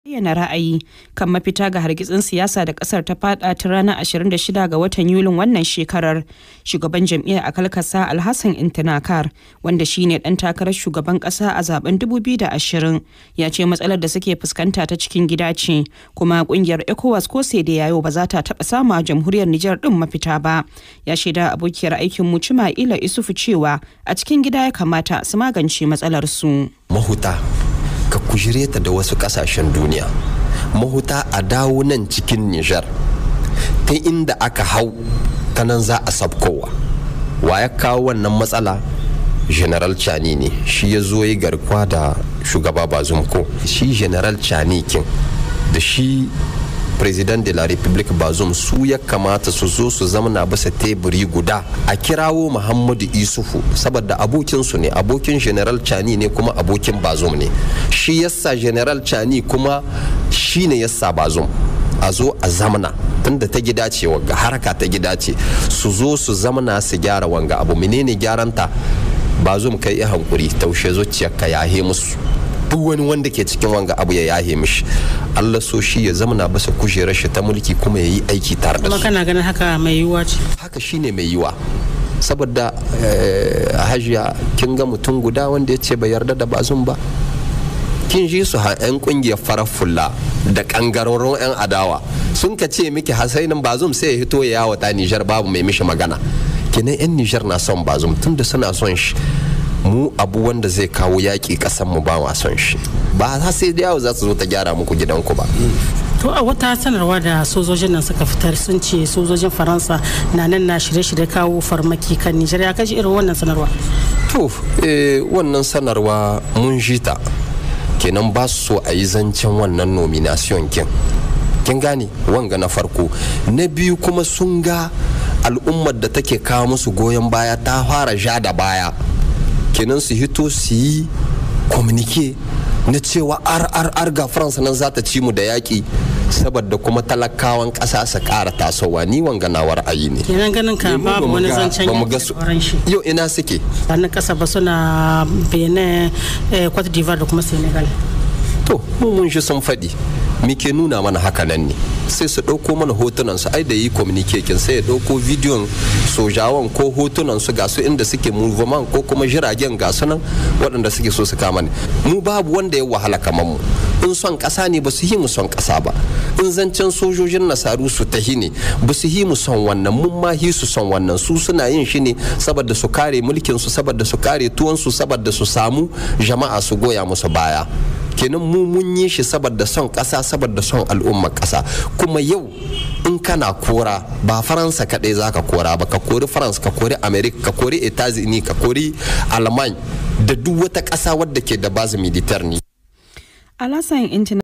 bayyana ra'ayi kan mafita ga hargitsin siyasa da kasar ta fada ta ranar 26 ga watan yulin wannan shekarar shugaban jam'iyyar akalkasa alhassan intinakar wanda shine dan takarar shugaban kasa a zaben 2020 ya ce matsalar da suke fuskanta ta cikin gida ce kuma kungiyar ecowas ko sai da yayo ba za ta taba samu a jamhuriyar nijar din mafita ba ya shaida abokiyar aikin mu ila isufu cewa a cikin gida ya kamata su magance matsalar su mahuta ka kujire ta da wasu kasashen duniya mahuta a dawo nan cikin nijar ta inda aka hau ta nan za a sabkowa wa ya kawo wannan matsala general chani ne shi ya zo yi garkuwa da shugaba bazumko shi general chani kin da shi president de la republique bazum su ya kamata su zo su zamana bisa teburi guda a kirawo muhammadu isufu saboda abokinsu ne abokin general chani ne kuma abokin bazum ne shi yasa general chani kuma shi ne yasa bazum a zo a zamana tunda ta gida ce wanga haraka ta gida ce su zo su zamana su gyara wanga abu menene gyaranta bazum kai ya hankuri taushe zuciyarka yahe musu duk wani wanda ke cikin wanga abu ya yahe mishi Allah so shi ya zama na basa kujerar shi ta mulki kuma ya yi aiki tare da kuma su kana ganin haka mai yiwuwa ce haka shine mai yiwa saboda hajiya kin ga mutum guda wanda ya ce bai yarda da bazun ba kin ji su yan kungiyar farar fulla da kangarorin yan adawa sun ka ce miki hasainin bazum sai ya hito ya yawata nijar babu mai mishi magana kinan yan nijar na son bazum tunda suna son shi mu abu wanda zai kawo yaƙi ƙasar mu ba ma son shi ba za sai da yawo za su zo ta gyara muku gidanku ba to a wata sanarwa da sojojin nan suka fitar sun ce sojojin faransa na nan na shirye-shirye kawo farmaki kan nijar ya kashi irin wannan sanarwa to eh, wannan sanarwa mun ji ta kenan ba su so a yi zancen wannan nomination kin kin gane wanga na farko na biyu kuma sun ga al'ummar da take kawo musu goyon baya ta fara ja da baya kenan su hito su yi komunike na cewa ar ar ar ga faransa nan za ta ci mu da yaƙi saboda kuma talakawan ƙasa su ƙara tasowa ni wanga na ra'ayi ne kenan ganin ka Eh, mu ba babu mu wani ga- zancen ba mu ga yaƙi su- da sauran shi yau ina suke na ƙasa ba suna benin eh, cote d'ivoire da kuma senegal to mu mun shi sun faɗi muke nuna mana haka nan ne sai su ɗauko mana hotunan su ai da yi communication sai ya ɗauko bidiyon sojawan ko hotunan su ga su inda suke movement ko kuma jiragen ga su nan waɗanda suke so su kama ne mu babu wanda ya wahala kamar mu in son ƙasa ne ba su yi mu son ƙasa ba in zancen sojojin nasaru su tahi ne ba su yi mu son wannan mun ma hi su son wannan su suna yin shi ne saboda su kare mulkin su saboda su kare tuwon su saboda su samu jama'a su goya musu baya kenan mu mun yi shi saboda son ƙasa saboda son al'ummar ƙasa kuma yau in kana kora ba faransa kaɗai za ka kora ba ka kori faransa ka kori america ka kori etazini ka kori alman da duk wata ƙasa wadda ke da bazu militar ne alasan